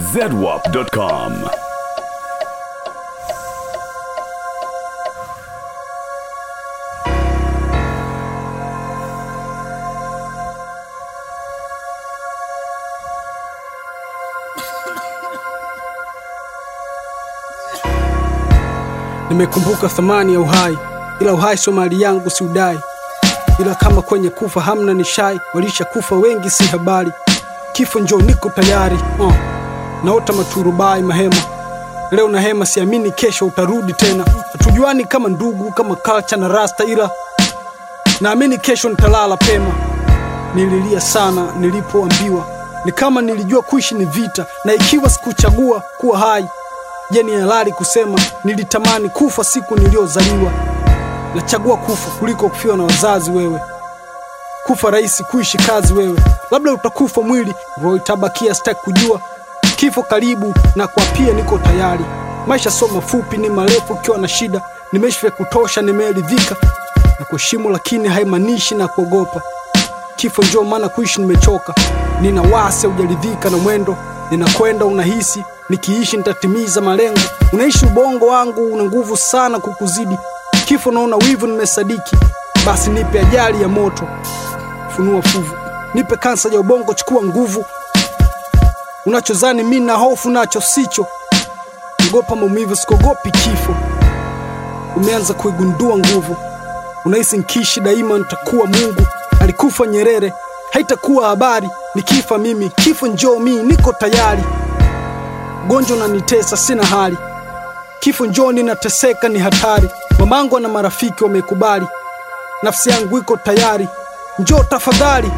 zedwap.com. Nimekumbuka thamani ya uhai, ila uhai sio mali yangu, si udai. Ila kama kwenye kufa hamna ni shai, walisha kufa wengi, si habari. Kifo njoo, niko tayari uh. Naota maturubai mahema, leo na hema, siamini kesho utarudi tena. Hatujuani kama ndugu, kama culture na rasta, ila naamini kesho nitalala pema. Nililia sana nilipoambiwa, ni kama nilijua kuishi ni vita, na ikiwa sikuchagua kuwa hai Je, ni halali kusema nilitamani kufa siku niliyozaliwa? Nachagua kufa kuliko kufiwa na wazazi. Wewe kufa rahisi, kuishi kazi. Wewe labda utakufa mwili, roho itabakia. Sitaki kujua kifo karibu, na kwa pia niko tayari. Maisha sio mafupi, ni marefu. Ukiwa na shida, nimeishi vya kutosha, nimeridhika na kuheshimu, lakini haimaanishi na kuogopa kifo. Njoo maana kuishi nimechoka, nina wasi, hujaridhika na mwendo ninakwenda. Unahisi nikiishi nitatimiza malengo, unaishi ubongo wangu una nguvu sana kukuzidi. Kifo naona wivu, nimesadiki. Basi nipe ajali ya moto, funua fuvu, nipe kansa ya ubongo, chukua nguvu. Unachozani mi na hofu nacho sicho, ogopa maumivu, sikogopi kifo. Umeanza kuigundua nguvu, unahisi nkishi daima nitakuwa Mungu. Alikufa Nyerere, haitakuwa habari nikifa mimi. Kifo njoo, mi niko tayari. Gonjwa unanitesa, sina hali. Kifo njoo, ninateseka, ni hatari. Mamangu na marafiki wamekubali, nafsi yangu iko tayari. Njoo tafadhali,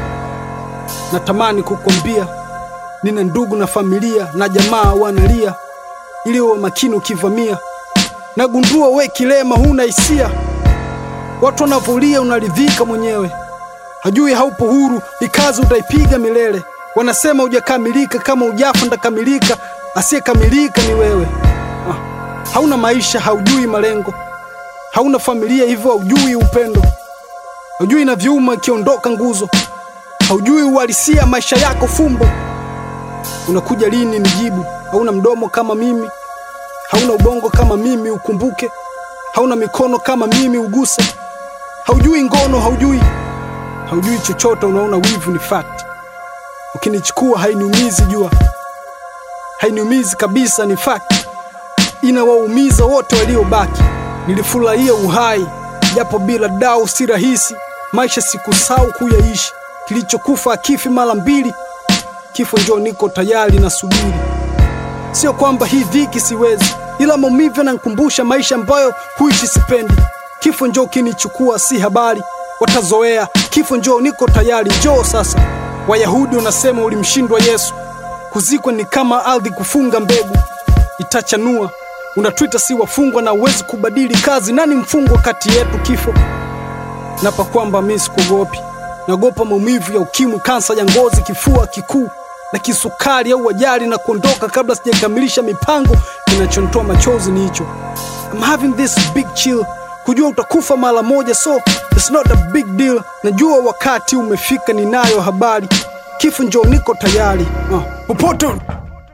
natamani kukwambia, nina ndugu na familia na jamaa wanalia, ili uwe makini ukivamia. Nagundua we kilema, huna hisia, watu wanavolia, unaridhika mwenyewe hajui haupo huru, ikazi utaipiga milele. Wanasema hujakamilika, kama ujafa ndakamilika. Asiyekamilika ni wewe. Ah, hauna maisha, haujui malengo, hauna familia, hivyo haujui upendo, haujui na vyuma ikiondoka nguzo, haujui uhalisia maisha yako fumbo. Unakuja lini nijibu? Hauna mdomo kama mimi, hauna ubongo kama mimi ukumbuke, hauna mikono kama mimi uguse, haujui ngono, haujui haujui chochote, unaona wivu ni fact. Ukinichukua hainiumizi, jua hainiumizi kabisa, ni fact. Inawaumiza wote waliobaki. Nilifurahia uhai japo bila dau, si rahisi. Maisha sikusahau kuyaishi, kilichokufa akifi mara mbili. Kifo njoo, niko tayari na subiri. Sio kwamba hii dhiki siwezi, ila maumivu yananikumbusha maisha ambayo kuishi sipendi. Kifo njoo, kinichukua si habari watazoea kifo. Njoo, niko tayari, njoo sasa. Wayahudi wanasema ulimshindwa Yesu, kuzikwa ni kama ardhi kufunga mbegu, itachanua. Unatwita si wafungwa na uwezi kubadili kazi. Nani mfungwa kati yetu? Kifo napa kwamba mi sikuogopi, naogopa maumivu ya ukimwi, kansa ya ngozi, kifua kikuu na kisukari au ajali na kuondoka kabla sijakamilisha mipango. Kinachonitoa machozi ni hicho, I'm having this big chill kujua utakufa mara moja, so it's not a big deal. Najua wakati umefika, ninayo habari. Kifo njoo, niko tayari uh, popote. Oh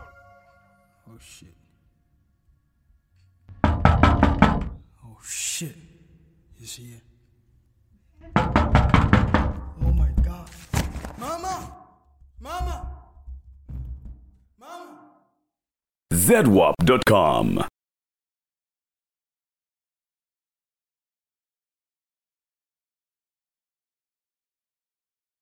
shit. Oh shit. He's here. Oh my God. Mama! Mama! Mama! zedwap.com.